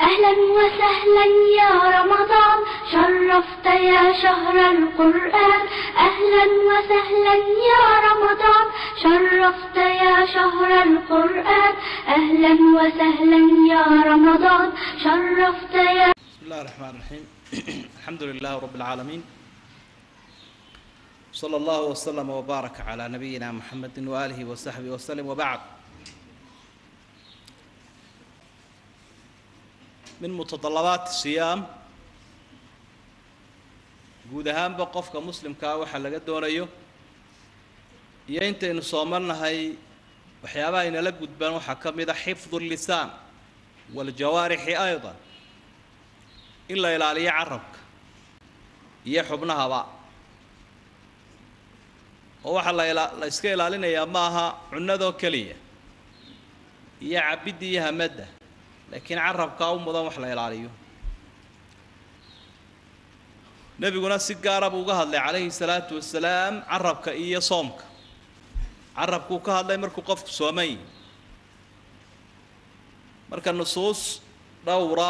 أهلا وسهلا يا رمضان شرفت يا شهر القرآن أهلا وسهلا يا رمضان شرفت يا شهر القرآن أهلا وسهلا يا رمضان شرفت يا بسم الله الرحمن الرحيم الحمد لله رب العالمين صلى الله وسلم وبارك على نبينا محمد وآله وصحبه وسلم وبعد من متطلبات الصيام guud ahaanba qofka muslimkaa waxaa laga doonayo iyo intaynu soomarnahay waxyaabaha inala gudbaan waxaa ka mid a xifdu الlisaan wاljawaarixi ayضا in la ilaaliyo carabka iyo xubnahaba oo waxaa la ila la iska ilaalinayaa ma aha cunadoo keliya iyo cabidda iyo hamadda laakiin carabkaa u mudan wax la ilaaliyo nebiguna si gaara buu uga hadlay calayhi salaatu wasalaam carabka iyo soomka carabkuu ka hadlay markuu qofku sooman yihi marka nusuus dhowra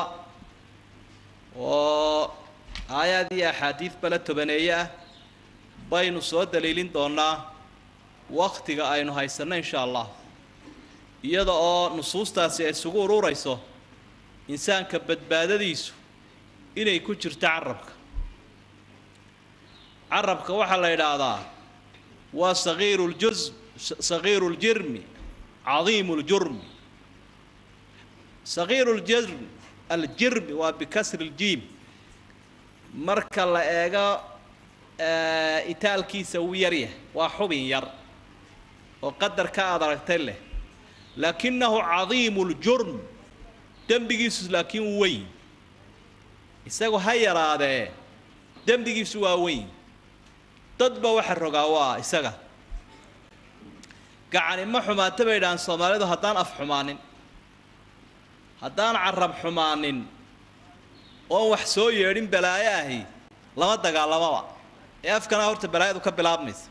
oo aayaad iyo axaadiid bala tobaneeye ah baynu soo daliilin doonaa waktiga aynu haysanno insha allah iyada oo nusuustaasi ay isugu ururayso insaanka badbaadadiisu inay ku jirto carabka carabka waxaa la yidhaahdaa waa sagiiru ljus sagiiru ljirmi cadiimu ljurmi sagiiru ljirm aljirmi waa bikasri ljiim marka la eego itaalkiisa wuu yaryahay waa xubin yar oo qadarka aad aragtay leh laakinahu cadiimu ljurm dembigiisu laakiin wuu weyn isagu ha yaraadee dembigiisu waa weyn dadba waxa rogaa waa isaga gacani ma xumaata bay idhahaan soomaalidu haddaan af xumaanin haddaan carab xumaanin oon wax soo yeedhin balaayo ahi lama dagaalamaba ee afkana horta balaayadu ka bilaabmaysa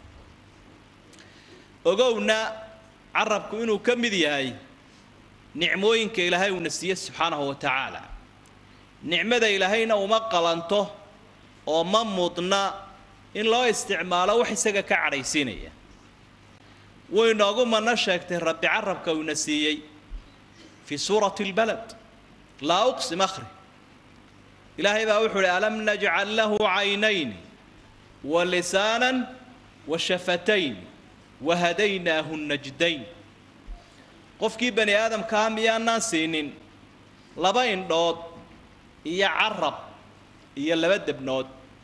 ogowna carabku inuu ka mid yahay nicmooyinka ilaahay uuna siiye subxaanahu wa tacaala nicmada ilaahayna uma qalanto oo ma mudna in loo isticmaalo wax isaga ka cadhaysiinaya wuu inoogu mana sheegtay rabbi carabka uuna siiyey fii suurati اlbalad laa uqsim akhri ilaahay baa wuxuu uhi alam najcal lahu caynayni wa lisaanan wa shafatayn wa hadaynaahu najdayn qofkii bani aadamkaa miyaanaan siinin laba indhood iyo carab iyo laba debnood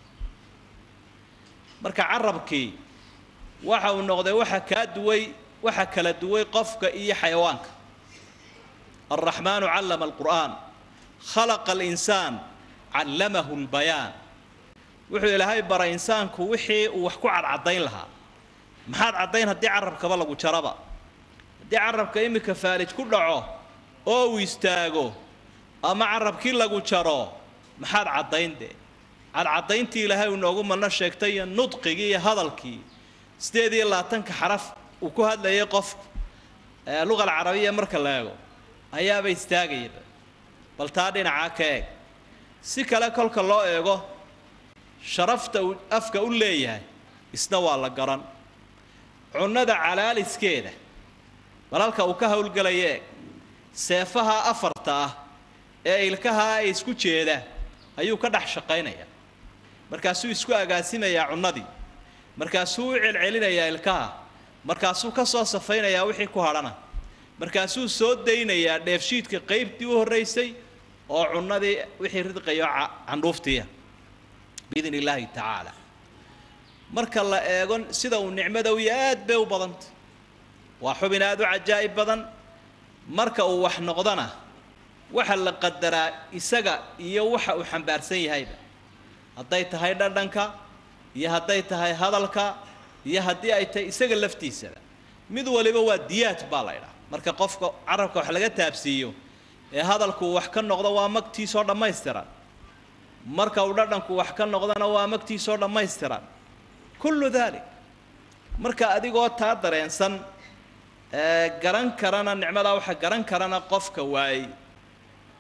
marka carabkii waxa uu noqday waxa kaa duway waxa kala duway qofka iyo xayawaanka alraxmaanu callama alqur'aan khalaqa alinsaan callamahu lbayaan wuxuu ilaahay baray insaanku wixii uu wax ku cadcadayn lahaa maxaad caddayn haddii carabkaba lagu jaraba haddii carabka iminka faalij ku dhaco oo uu istaago ama carabkii lagu jaro maxaad caddayn dee cadcadayntii ilaahay uu noogu mano sheegtay iyo nudqigii iyo hadalkii sideed iyo labaatanka xaraf uu ku hadlayay qofku luqa alcarabiya marka la eego ayaaba istaagayaba bal taa dhinacaa ka eeg si kale kolka loo eego sharafta uu afka u leeyahay isna waa la garan cunnada calaaliskeeda bal halka uu ka howlgelaya eeg seefaha afarta ah ee ilkaha ay isku jeeda ayuu ka dhex shaqaynayaa markaasuu isku agaasimayaa cunnadii markaasuu u celcelinayaa ilkaha markaasuu ka soo safaynayaa wixii ku hadhana markaasuu soo daynayaa dheefshiidka qaybtii u horraysay oo cunnadii wixii ridqayo candhuuftiiya biidn illaahi tacaala marka la eego sida uu nicmada u yahay aad bay u badanta waa xubin aada u cajaa'ib badan marka uu wax noqdana waxa la qadaraa isaga iyo waxa uu xambaarsan yahayba hadday tahay dhadhanka iyo hadday tahay hadalka iyo haddii ay tahay isaga laftiisaba mid waliba waa diyaad baa la ydhaha marka qofka carabka wax laga taabsiiyo ee hadalku wax ka noqdo waa magtiisoo dhammaystiran marka uu dhadhanku wax ka noqdona waa magtiisoo dhammaystiran kullu dalik marka adigoo taa dareensan ee garan karana nicmadaa waxa garan karana qofka waayey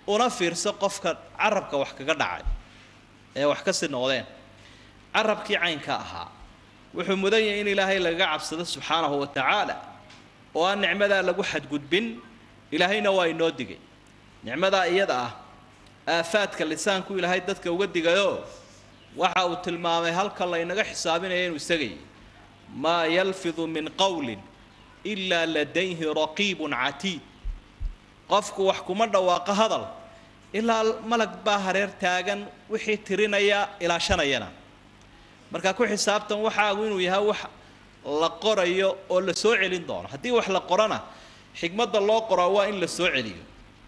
una fiirso qofka carabka wax kaga dhacay ee wax ka sii noqdeen carabkii caynka ahaa wuxuu mudan yahay in ilaahay lagaga cabsado subxaanahu wa tacaala oo aan nicmadaa lagu xadgudbin ilaahayna waa inoo digay nicmadaa iyada ah aafaadka lisaanku ilaahay dadka uga digayo waxa uu tilmaamay halka laynaga xisaabinaya inuu isagay maa yalfidu min qowlin ilaa ladayhi raqiibun catiid qofku wax kuma dhawaaqo hadal ilaa malag baa hareer taagan wixii tirinaya ilaashanayana markaa ku xisaabtan waxaagu inuu yahay wax la qorayo oo la soo celin doono haddii wax la qorana xikmadda loo qoraa waa in la soo celiyo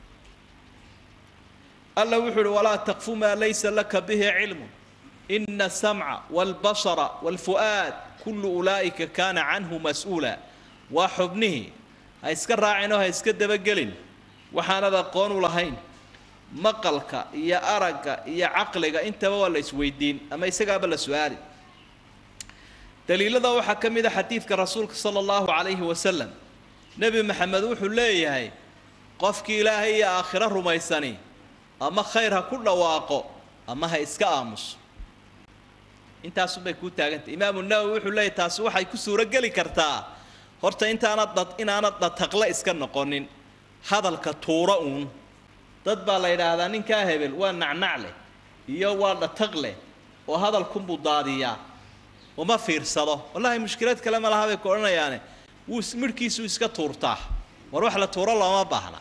alla wuxuu uhi walaa taqfu maa laysa laka bihi cilmu ina asamca waalbasara waalfu'aad kullu ulaa'ika kaana canhu mas-uula waa xubnihii ha iska raacin oo ha iska dabagelin waxaanad aqoon u lahayn maqalka iyo aragga iyo caqliga intaba waa la isweydiin ama isagaaba la su-aali daliilada waxaa ka mid a xadiidka rasuulka sala allahu calayhi wasalam nebi maxamed wuxuu leeyahay qofkii ilaahay iyo aakhiro rumaysani ama khayr ha ku dhawaaqo ama ha iska aamuso intaasunbay kuu taagantay imaamu nawowi wuxuu leeyahy taasi waxay ku suurogeli kartaa horta intaanad dad inaanad dataqle iska noqonin hadalka tuuro uun dad baa la yidhaahdaa ninkaa hebel waa nacnac leh iyo waa dhataq leh oo hadalkunbuu daadiyaa uma fiirsado wallahi mushkilad kale ma laha bay ku odhanayaane wuu midhkiisuu iska tuurtaa war wax la tuuro looma baahna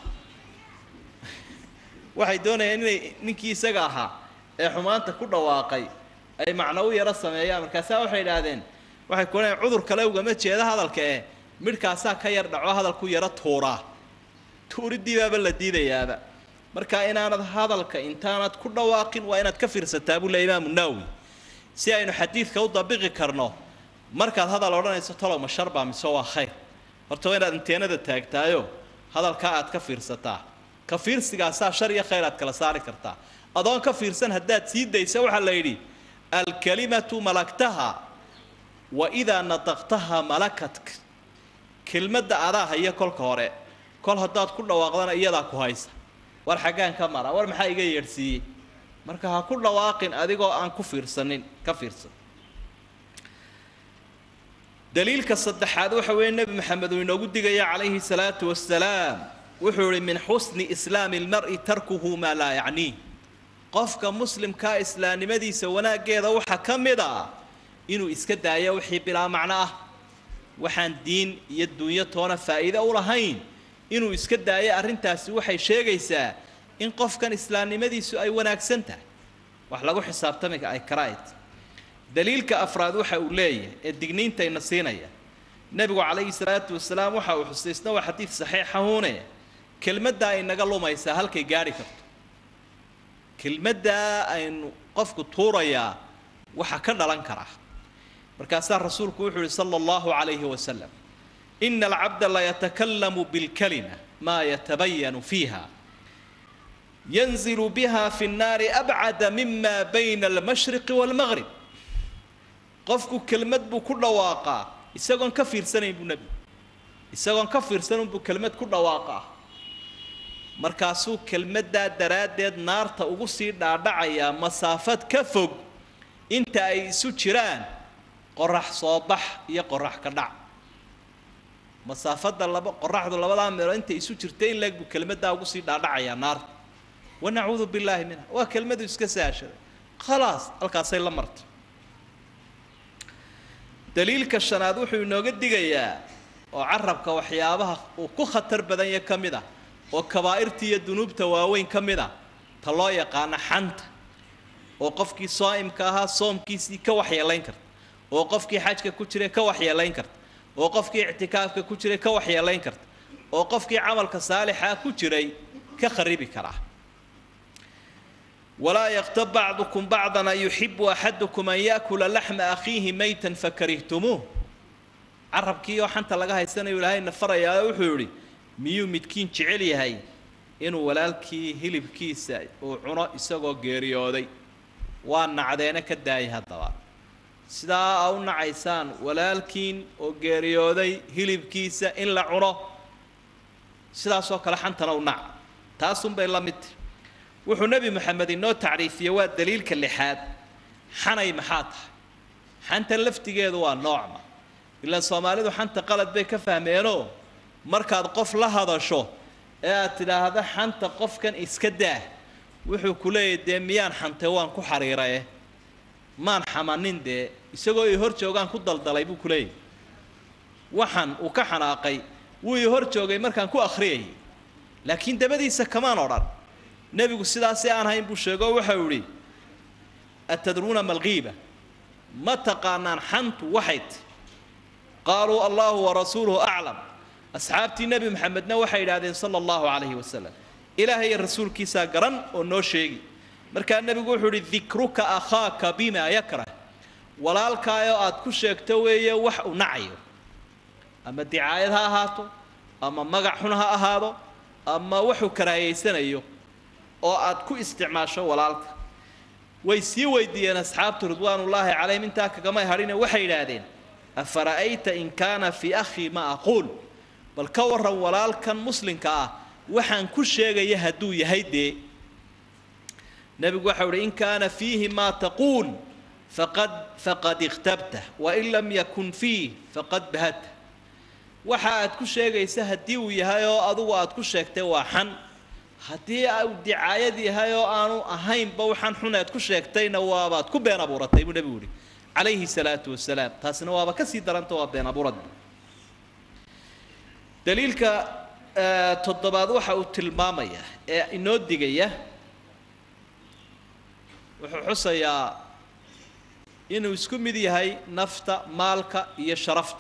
waxay doonayaan inay ninkii isaga ahaa ee xumaanta ku dhawaaqay ay macno u yaro sameeyaan markaasaa waxay idhaahdeen waxay ku odhanayan cudur kale ugama jeeda hadalka eh midhkaasaa ka yar dhaco hadalku yaro tuuraa tuuridii baaba la diidayaaba marka inaanad hadalka intaanad ku dhawaaqin waa inaad ka fiirsataa buu le imaamu nawowi si aynu xadiidka u dabiqi karno markaad hadal odhanayso talow ma sharbaa mise waa khayr horta waa inaad inteenada taagtaayo hadalkaa aad ka fiirsataa ka fiirsigaasaa shar iyo khayr aad kala saari kartaa adoon ka fiirsan haddaad sii daysa waxaa la yidhi alkalimatu malaktaha wa idaa nataqtaha malakatka kelmadda adaa haya kolka hore kol haddaad ku dhawaaqdana iyadaa ku haysa war xaggaan ka mara war maxaa iga yeedhsiiyey marka ha ku dhawaaqin adigoo aan ku fiirsanin ka fiirsan daliilka saddexaad waxa weeye nebi maxamed uu inoogu digaya calayhi salaatu wasalaam wuxuu ihi min xusni islaami lmar'i tarkuhu maa laa yacniih qofka muslimkaa islaamnimadiisa wanaaggeeda waxaa ka mid a inuu iska daayo wixii bilaa macno ah waxaan diin iyo dunyo toona faa'iide u lahayn inuu iska daayo arrintaasi waxay sheegaysaa in qofkan islaamnimadiisu ay wanaagsan tahay wax lagu xisaabtami ay karayd daliilka afraad waxa uu leeyahay ee digniintayna siinaya nebigu calayhi salaatu wasalaam waxa uu xusaysna waa xadiid saxiixahuune kelmaddaa inaga lumaysaa halkay gaadhi karto kelmaddaa aynu qofku tuurayaa waxa ka dhalan karaa markaasaa rasuulku wuxuu yihi sala allahu calayhi wasalam ina alcabda layatakallamu bilkalima maa yatabayanu fiiha yanzilu biha fi nnaari abcada mima bayna almashriqi waalmaqrib qofku kelmad buu ku dhawaaqaa isagoon ka fiirsanayn buu nebigu isagoon ka fiirsanin buu kelmad ku dhawaaqaa markaasuu kelmaddaa daraaddeed naarta ugu sii dhaadhacayaa masaafad ka fog inta ay isu jiraan qorax soo bax iyo qorax ka dhac masaafadda laba qoraxdu labadaa meelood intay isu jirta in leeg buu kelmaddaa ugu sii dhaadhacayaa naarta wanacuudu billaahi minha waa kelmadu iska saashaday khalaas halkaasay la martay daliilka shanaad wuxuu inooga digayaa oo carabka waxyaabaha uu ku khatar badan yahe ka mid ah oo kabaa'irta iyo dunuubta waaweyn ka mid ah ta loo yaqaano xanta oo qofkii saa'imka ahaa soomkiisii ka waxyeelayn karta oo qofkii xajka ku jiray ka waxyeelayn karta oo qofkii ictikaafka ku jiray ka waxyeelayn karta oo qofkii camalka saalixaa ku jiray ka kharibi karaa walaa yaktab bacdukum bacdan an yuxibu axadukum an yaakula laxma akhiihi maytan fakarihtumuuh carabkii oo xanta laga haysanayo ilaahayna farayaa wuxuu yidhi miyuu midkiin jecel yahay inuu walaalkii hilibkiisa uu cuno isagoo geeriyooday waa nacdeena ka daayay haddaba sidaa a u nacaysaan walaalkiin oo geeriyooday hilibkiisa in la cuno sidaasoo kale xantana u naca taasunbay la mid tahi wuxuu nebi moxamed inoo tacriifiyey waa daliilka lixaad xanay maxaa tahay xanta laftigeedu waa noocma ilaan soomaalidu xanta qalad bay ka fahmeenoo markaad qof la hadasho ee aad tidhaahda xanta qofkan iska daa wuxuu ku leeyahy dee miyaan xantay waan ku xariiraye maan xamanin dee isagoo ii hor joogaan ku daldalay buu ku leeyahy waxan uu ka xanaaqay wuu ii hor joogay markaan ku akhriyayay laakiin dabadiisa kamaan odhan nebigu sidaasi aan hayn buu sheegoo waxau idhi atadruuna malkiiba ma taqaanaan xantu waxay ti qaaluu allahu warasuuluhu aclam asxaabtii nebi maxamedna waxay idhaahdeen sala allahu calayhi wasalam ilaahay iyo rasuulkiisaa garan oo noo sheegi markaa nebigu wuxuu idhi dikruka akhaaka bima yakrah walaalkaayoo aad ku sheegto weeye wax uu nacayo ama dicaayad ha ahaato ama magac xun ha ahaado ama waxuu karaahayeysanayo oo aad ku isticmaasho walaalka way sii weydiiyeen asxaabtu ridwaanullaahi calayhim intaa kagamay hadhine waxay idhaahdeen afara'ayta in kaana fii akhii ma aquul bal ka warran walaalkan muslimka ah waxaan ku sheegaya hadduu yahay dee nebigu waxau uhi in kaana fiihi maa taquul faqad faqad ikhtabtah wain lam yakun fiih faqad bahadta waxa aad ku sheegaysa haddii uu yahay oo adugu aad ku sheegtay waa xan haddii uu dicaayad yahay oo aanu ahaynba waxaan xun aad ku sheegtayna waabaad ku been abuuratay buu nebigu yihi calayhi salaatu wasalaam taasina waaba ka sii daranta waa been abuurad daliilka toddobaad waxa uu tilmaamaya ee inoo digaya wuxuu xusayaa inuu isku mid yahay nafta maalka iyo sharafta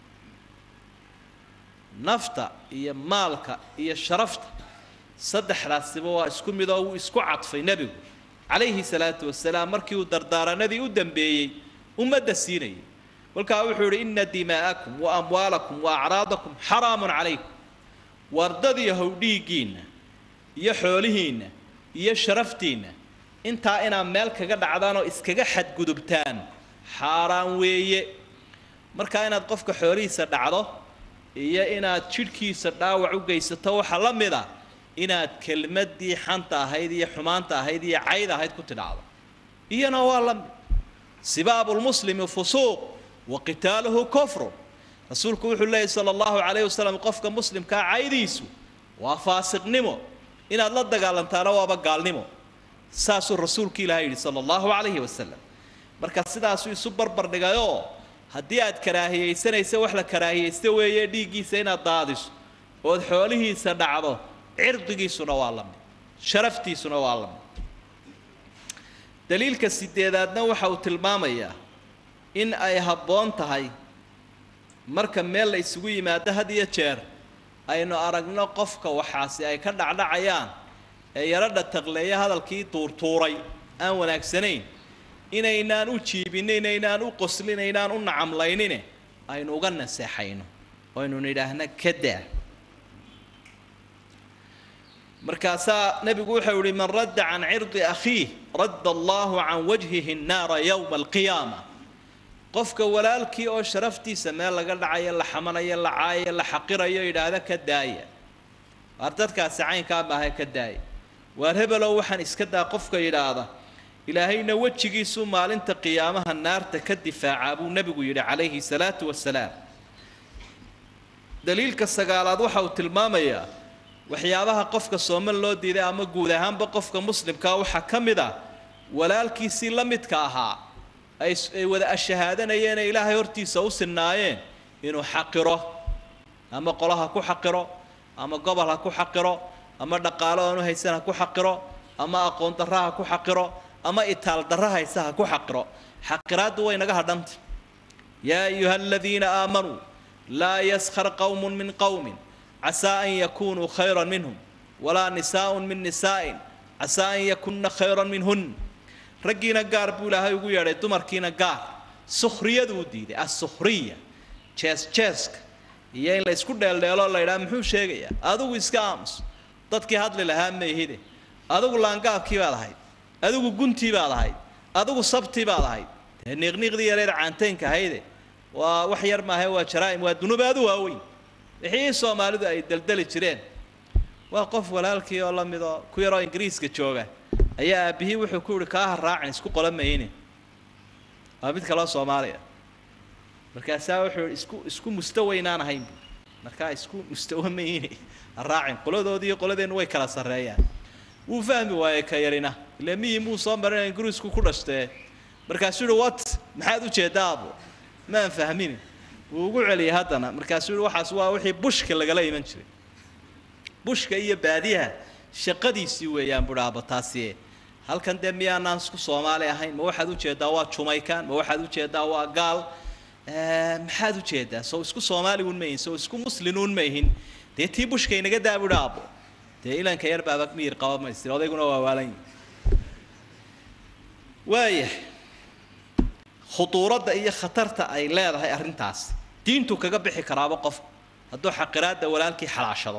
nafta iyo maalka iyo sharafta saddexdaasiba waa isku mid oo wuu isku cadfay nebigu calayhi salaatu wasalaam markii uu dardaaranadii u dambeeyey ummadda siinayay kolkaa wuxuu idhi inna dimaa'akum wa amwaalakum wa acraadakum xaraamun calaykum wardadiyahow dhiiggiinna iyo xoolihiinna iyo sharaftiinna intaa inaad meel kaga dhacdaan oo iskaga xadgudubtaan xaaraan weeye markaa inaad qofka xoolihiisa dhacdo iyo inaad jidhkiisa dhaawac u geysato waxaa la mid a inaad kelmaddii xanta ahayd iyo xumaanta ahayd iyo cayd ahayd ku tidhaacdo iyana waa la mid sibaabu lmuslimi fusuuq wa qitaaluhu kufrun rasuulku wuxuu leeyahy sala allahu calayhi wasalam qofka muslimkaa caydiisu waa faasiqnimo inaad la dagaalantaana waaba gaalnimo saasuu rasuulku ilahay yidhi sala allahu calayhi wasalam marka sidaasuu isu barbar dhigayoo haddii aad karaahiyaysanaysa wax la karaahiyaysta weeye dhiiggiisa inaad daadiso ood xoolihiisa dhacdo cirdigiisuna waa la mid sharaftiisuna waa la mid daliilka sideedaadna waxa uu tilmaamayaa in ay habboon tahay marka meel la isugu yimaado had iyo jeer aynu aragno qofka waxaasi ay ka dhacdhacayaan ee yaradha taqleeya hadalkii tuurtuuray aan wanaagsanayn inaynaan u jiibin inaynaan u qoslin inaynaan u nacamlaynine aynu uga naseexayno oo aynu nidhaahna ka daa markaasaa nebigu wuxuu yihi man radda can cirdi akhiih radda allahu can wajhihi nnaara yowma alqiyaama qofka walaalkii oo sharaftiisa meel laga dhacayo la xamanayo la caayayo la xaqirayo yidhaahda ka daaya waar dadkaasi caynkaa maaha ka daaya waar hebelow waxaan iska daa qofka yidhaahda ilaahayna wejigiisuu maalinta qiyaamaha naarta ka difaacaa buu nebigu yidhi calayhi salaatu wasalaam daliilka sagaalaad waxa uu tilmaamayaa waxyaabaha qofka sooman loo diiday ama guud ahaanba qofka muslimkaa waxaa ka mid ah walaalkiisii la midka ahaa ay ay wada ashahaadanayeen ee ilaahay hortiisa u sinaayeen inuu xaqiro ama qolaha ku xaqiro ama gobol ha ku xaqiro ama dhaqaalo aanu haysan ha ku xaqiro ama aqoon darra ha ku xaqiro ama itaal darra haysa ha ku xaqiro xaqiraaddu way naga hadhanta yaa ayuha aladiina aamanuu laa yaskhar qowmun min qowmin casaa an yakunuu khayran minhum walaa nisaaءun min nisaa'in casaa an yakunna khayran minhun raggiina gaar buu ilaahay ugu yeedhay dumarkiina gaar sukhriyaduu diiday assukhriya jees jeeska iyo in la isku dheeldheeloo la yidhaha muxuu sheegayaa adigu iska aamus dadkii hadli lahaa meehide adigu laangaabkii baad ahayd adigu guntii baad ahayd adigu sabtii baad ahayd dee niiqniiqdii yareed caantaynka ahayde waa wax yar maahe waa jaraa'im waa dunuub aad u waaweyn wixii soomaalidu ay deldeli jireen waa qof walaalkii oo la midoo ku yaroo ingiriiska jooga ayaa aabbihii wuxuu ku yihi kaaha raacin isku qola mayne waa mid kaloo soomaaliya markaasaa wuxuu isku isku mustawaynaan ahayn bu markaa isku mustawa mayne ha raacin qoladoodii iyo qoladeennu way kala sarreeyaan wuu fahmi waayey ka yarina ile miyii muu soo marin ingiriisku ku dhashtee markaasuu yihi wat maxaad u jeedaa abo maan fahmin wuu ugu celiyay haddana markaasuu yihi waxaas waa wixii bushka lagala iman jiray bushka iyo baadiyaha shaqadiisii weeyaan buhi aaba taasi halkan dee miyaanaan isku soomaali ahayn ma waxaad ujeedaa waa jumaykan ma waxaad ujeedaa waa gaal maxaad ujeedaa sow isku soomaaligun mayihin sow isku muslinuun mayihin dee tii bushka inaga daa buhi aabo dee ilanka yar baaba miyir qaba maystir odayguna waa waalan yihi waaya khuduuradda iyo khatarta ay leedahay arrintaas diintu kaga bixi karaaba qof hadduu xaqiraadda walaalkii xalaashado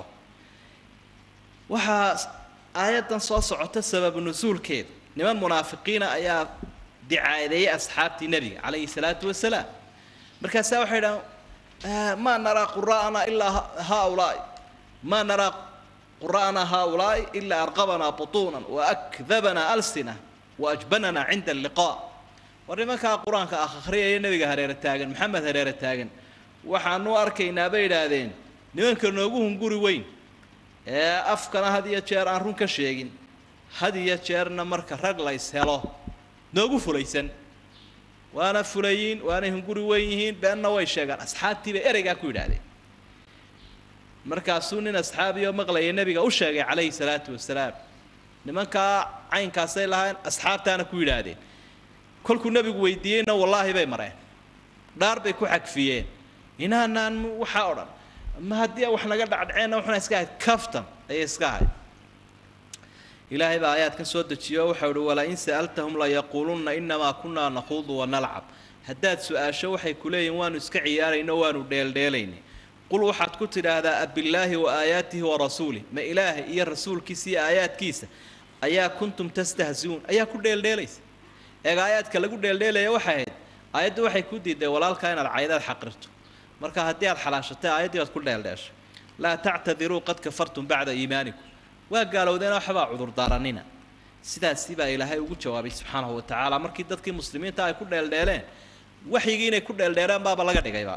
waxaa aayaddan soo socota sababu nusuulkeeda niman munaafiqiina ayaa dicaadeeyey asxaabtii nebiga calayhi salaatu wasalaam markaasaa waxay dhahan maa naraa qura'ana ilaa haaulaai maa naraa qura'ana haaulaai ilaa arqabanaa butuunan waakdabanaa alsina waajbanana cinda alliqaa war nimankaa qur-aanka ah akhriyaya nebiga hareere taagan maxamed hareere taagan waxaanu arkaynaa bay idhaahdeen nimanka noogu hunguri weyn ee afkana had iyo jeer aan run ka sheegin had iyo jeerna marka rag la is helo noogu fulaysan waana fulayiin waanay hunguri weyn yihiin beenna way sheegaan asxaabtii bay ereygaa ku yidhaahdeen markaasuu nin asxaabiyo maqlaya nebiga u sheegay calayhi salaatu wasalaam nimankaa caynkaasay lahayn asxaabtaana ku yidhaahdeen kolkuu nebigu weydiiyeyna wallaahi bay mareen dhaar bay ku xagfiyeen inaanaan waxaa o dhan ma haddii wax naga dhacdhaceenna waxuna iska ahayd kaftan ayay iska ahayd ilaahay baa aayaad ka soo dejiyo o waxau uhi walain sa'altahum layaquulunna inamaa kunaa naquudu wanalcab haddaad su-aasho waxay ku leeyihin waanu iska ciyaarayno waanu dheeldheelaynay qul waxaad ku tidhaahdaa abillaahi wa aayaatihi wa rasuulih ma ilaahay iyo rasuulkiisa iyo aayaadkiisa ayaa kuntum tastahziuun ayaa ku dheeldheelaysa eega aayaadka lagu dheeldheelaya waxay ahayd aayaddu waxay ku diiday walaalkaa inaad caydaad xaqirto marka haddii aad xalaashatay aayaddii baad ku dheeldheeshay laa tactadiruu qad kafartum bacda iimaanikum waa gaalowdeena waxbaa cudurdaaranina sidaasi baa ilaahay ugu jawaabay subxaanahu wa tacaala markii dadkii muslimiinta ay ku dheeldheeleen waxyigii inay ku dheeldheeleen baaba laga dhigayba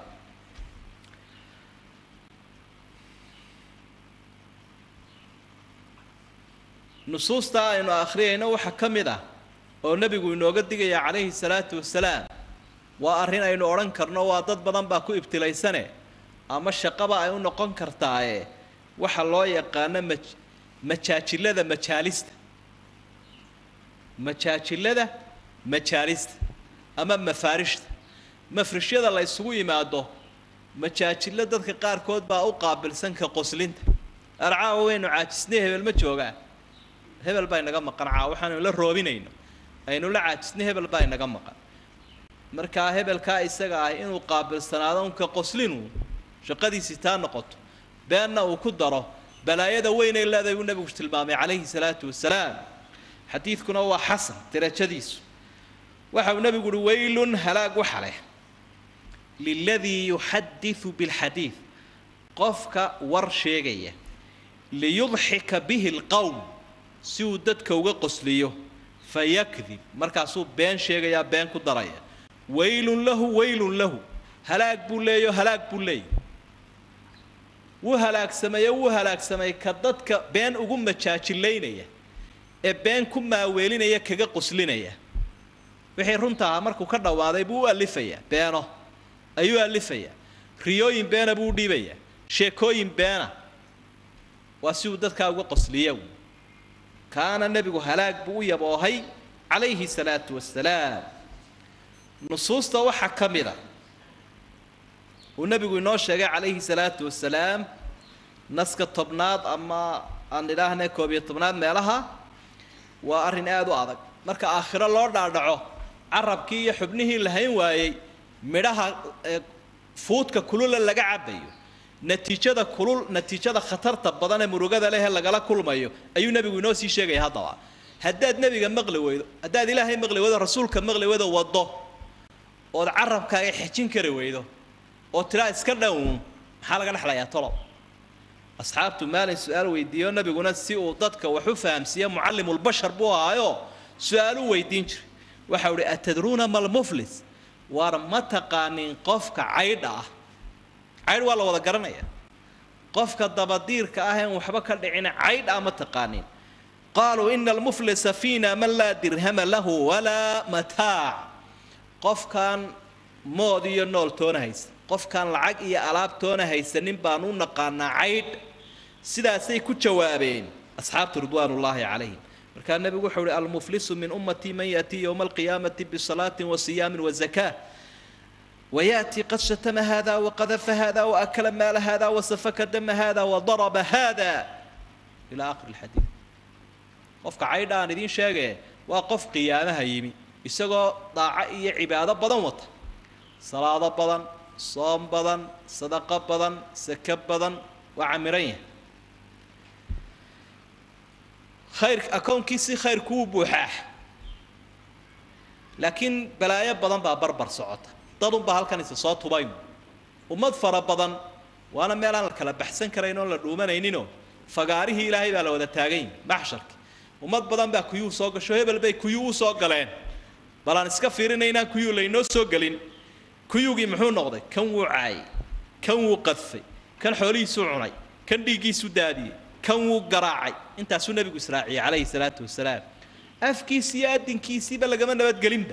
nusuusta aynu akhriyayno waxaa ka mid ah oo nebigu inooga digaya calayhi salaatu wasalaam waa arrin aynu odhan karno waa dad badan baa ku ibtilaysane ama shaqaba ay u noqon kartaaye waxa loo yaqaano ma majaajilada majaalista majaajilada majaalista ama mafaarishta mafrishyada la ysugu yimaado majaajilo dadka qaarkood baa u qaabilsan ka qoslinta arcaawa waynu caajisnay hebel ma joogaa hebel baa inaga maqan caa waxaanu la roobinayno aynu la caajisnay hebel baa inaga maqan markaa hebelkaa isaga ah inuu qaabilsanaado unka qoslinu shaqadiisii taa noqoto beenna uu ku daro balaayada weynay leedahay buu nebigu tilmaamay calayhi salaatu wasalaam xadiidkuna waa xasan darajadiisu waxa uu nebigu uhi waylun halaag waxa leh liladii yuxadiu bilxadiid qofka war sheegaya liyudxika bihi alqowm si uu dadka uga qosliyo fayakdib markaasuu been sheegayaa been ku daraya waylun lahu waylun lahu halaag buu leeyo halaag buu leeyay wuu halaagsameeyo wuu halaagsamay ka dadka been ugu majaajilaynaya ee been ku maaweelinaya kaga qoslinaya wixii runta ahaa markuu ka dhawaaday buu u alifayaa beeno ayuu alifayaa riyooyin beena buu u dhiibayaa sheekooyin beena waa si uu dadkaa uga qosliya kaana nebigu halaag buu u yaboohay calayhi salaatu wasalaam nusuusta waxaa ka mid a uu nebigu inoo sheegay calayhi salaatu wasalaam naska tobnaad ama aan idhaahne koob iyo tobnaad meelaha waa arrin aada u adag marka aakhiro loo dhaadhaco carabkii iyo xubnihii la hayn waayey midhaha fuudka kulula laga cabayo natiijada kulul natiijada khatarta badan ee murugada leh ee lagala kulmayo ayuu nebigu inoo sii sheegaya haddaba haddaad nebiga maqli weydo haddaad ilaahay maqli weydo rasuulka maqli weydo waddo ood carabkaaga xejin kari weydo oo tiraa iska dhown maxaa laga dhexlayaa tolow asxaabtu maalin su-aal weydiiyo nabiguna si uu dadka wax u fahamsiiye mucallimulbashar buu ahaayo su-aal u weydiin jiray waxau ihi atadruuna malmuflis waar ma taqaanin qofka caydha ah caydh waa la wada garanaya qofka dabadiirka ah een waxba ka dhicina caydh ah ma taqaanin qaaluu ina almuflisa fiina man laa dirhama lahu walaa mataac qofkaan mood iyo nool toona haysa qofkaan lacag iyo alaab toona haysanin baan u naqaanaa caydh sidaasay ku jawaabeen asxaabtu ridwaanullaahi calayhim markaa nebigu wuxuu uhi almuflisu min ummatii man yaatii yowma alqiyaamati bisalaatin wa siyaamin wa zakaa ويأتي قد شتم هذا وقذف هذا وأكل مال هذا وسفك دم هذا وضرب هذا إلى آخر الحديث qofka caydha aan idiin sheegee waa qof qiyaamaha yimi isagoo daaco iyo cibaado badan wata salaado badan soom badan sadaqo badan sake badan waa camiran yahay khayr akownkiisii khayrku wuu buuxaa laakiin balaayo badan baa barbar socota dadunbaa halkan isa soo tubayno ummad fara badan waana meel aan la kala baxsan karayn oon la dhuumanayninoo fagaarihii ilaahay baa la wada taagayn maxsharki ummad badan baa kuyuu soo gasho hebel bay kuyuu u soo galeen bal aan iska fiirinaynaan kuyuu laynoo soo gelin kuyuugii muxuu noqday kan wuu caayay kan wuu qadfay kan xoolihiisuu cunay kan dhiiggiisu daadiyey kan wuu garaacay intaasuu nebigu israaciyey calayhi salaatu wasalaam afkiisi iyo adinkiisiiba lagama nabadgelinba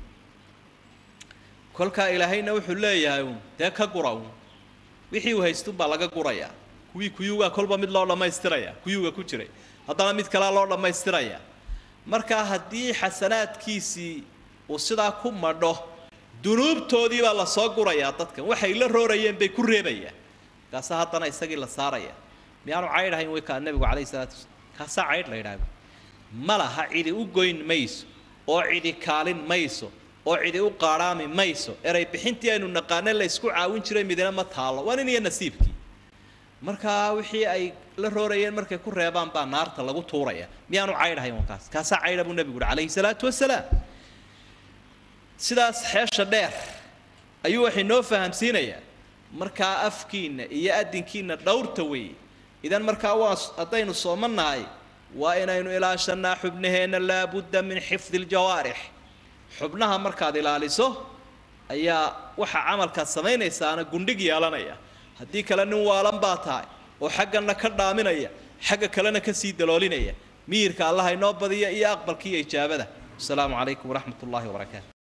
kolkaa ilaahayna wuxuu leeyahay uun dee ka gura uun wixii uu haystunbaa laga gurayaa kuwii kuyuugaa kolba mid loo dhammaystiraya kuyuuga ku jiray haddana mid kalea loo dhammaystiraya markaa haddii xasanaadkiisii uu sidaa ku madho dunuubtoodii baa lasoo gurayaa dadkan waxay la roorayeen bay ku reebayaan kaasa haddana isagii la saaraya miyaanu caydh ahayn way kaa nebigu calayhi salaatu wasalaam kaasaa caydh la yidhaahdo ma laha cidi u goyn mayso oo cidi kaalin mayso oo cidi u qaadhaami mayso eray bixintii aynu naqaane la isku caawin jiray midina ma taallo waa nin iyo nasiibkii markaa wixii ay la roorayeen markay ku reebaan baa naarta lagu tuuraya miyaanu caydhahayn waa kaas kaasaa caydha buu nebigu uhi calayhi salaatu wasalaam sidaas xeesha dheer ayuu waxay noo fahamsiinayaa markaa afkiinna iyo adinkiinna dhowrta weeye idan markaa waa haddaynu soomannahay waa inaynu ilaashanaa xubnaheenna laabudda min xifdi ljawaarix xubnaha markaad ilaaliso ayaa waxa camalkaad samaynaysaana gundhig yeelanaya haddii kale nin waalan baa tahay oo xaggana ka dhaaminaya xagga kalena kasii daloolinaya miyirka allaha inoo badiya iyo aqbalka iyo ijaabada wasalaamu calaykum waraxmat ullahi wabarakaatu